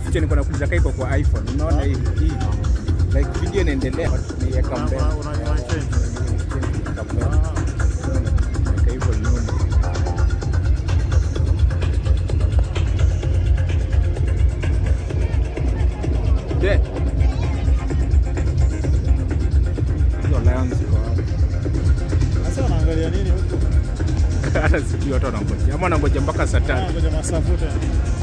feature niko nakuuliza kai iko kwa iPhone. Unaona hii hii. Like video inaendelea but niweka Una- mbele. una- una- una change. Niweka mbele. Ah. Niweka hivyo nyuma. Je. Hizo lions ziko wapi? Sasa wanaangalia nini huko? hata sijui watu wanangoja ama wanangoja mpaka saa tatu Ah, ngoja masaa futa.